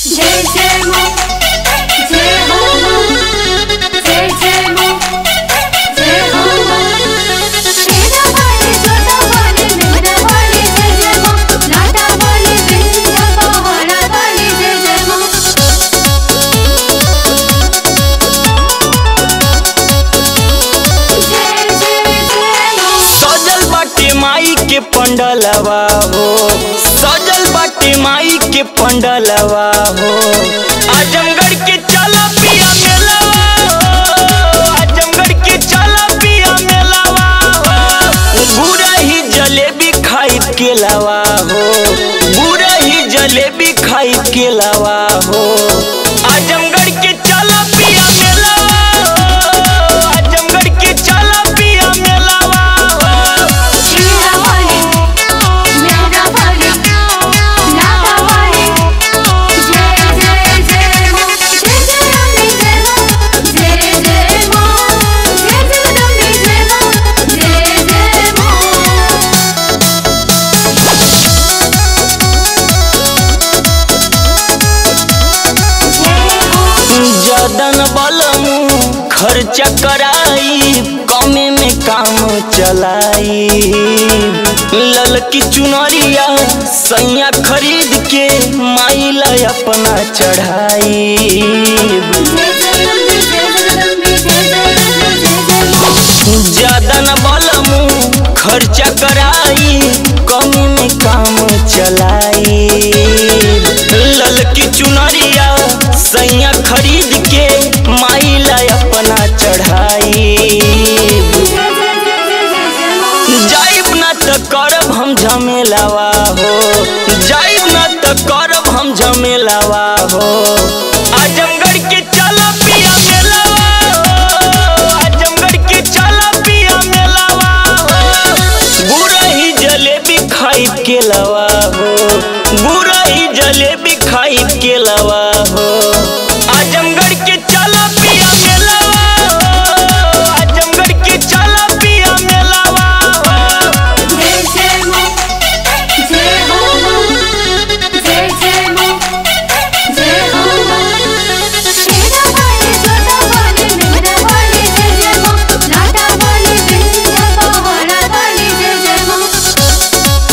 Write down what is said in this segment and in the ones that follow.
जय जय मां जय हो मां जय जय मां जय हो मां तेरा वाले छोटा वाले मेरा वाले जय जय मां लाटा वाले बिंदिया पहाड़ा वाले जय जय मां जय जय जय मां सजल बाटे माई के पंडलवा हो सजल बाटे माई के पंडलवा हो आजमगढ़ के चला पिया मेलवा हो आजमगढ़ के चला पिया मेलवा हो बुरा ही जलेबी खाई के लवा हो बुरा ही जलेबी खाई के लवा हो आजमगढ़ के चला पिया मेलवा हो आजमगढ़ के चला पिया मेलवा हो तेरा वाले मेरा वाले लाटा वाले जय जय जय मां जय जय अम्बे जय मां जय जय मां जय जय अम्बे जय मां जय जय मां जय हो जदन बलमू खर्चा कराई कमे में काम चलाई ललकी चुनरिया सैया खरीद के माइला अपना चढ़ाई जय जय अम्बे जय जय अम्बे जय जय अम्बे जय जय मां जदन बलमू खर्चा कराई कमे में काम चलाई ललकी चुनरिया सैया खरीद के माइला अपना चढ़ाई जय जय जय जय जय जय मां जाइब न त करब हम झमेलावा हो जाइब न त करब हम झमेलावा हो आजमगढ़ के चला पिया मेलावा हो आजमगढ़ के चला पिया मेलावा हो बुरा ही जलेबी खाई के लवा हो बुरा ही जलेबी खाई के लवा हो आजमगढ़ के चला पिया मेलावा हो आजमगढ़ के चला पिया मेलावा हो जय जय मां जय हो मां जय जय मां जय हो मां तेरा वाले छोटा वाले मेरा वाले जय जय मां लाटा वाले बिंदिया पहाड़ा वाले जय जय मां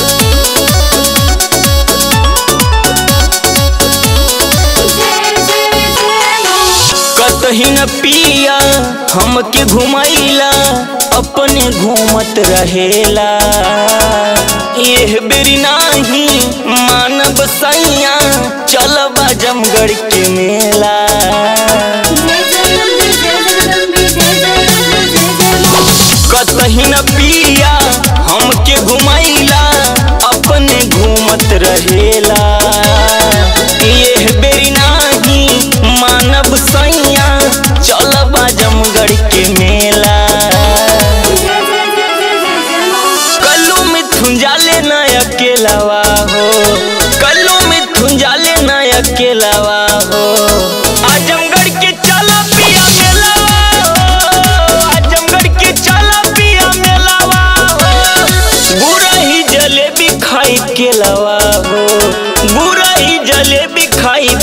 जय जय जय मां कतही न पिया हमके घुमैला अपने घूमत रहेला एह बेरी नाही मानव सैया चलब जमगढ़ के मेला जय जय अम्बे जय जय अम्बे जय जय अम्बे जय जय मां कतही न पिया हमके घुमैला अपने घूमत रहेला एह बेरी नाही मानव सैया चलब जमगढ़ के मेला जय जय जय जय जय जय मां कल्लू मिथुन जाले न अकेलावा हो कल्लू मिथुन जाले न अकेलावा हो आजमगढ़ के चला पिया मेलावा हो आजमगढ़ के चला पिया मेलावा हो बुरा ही जलेबी खाई के लवा हो बुरा ही जलेबी खाई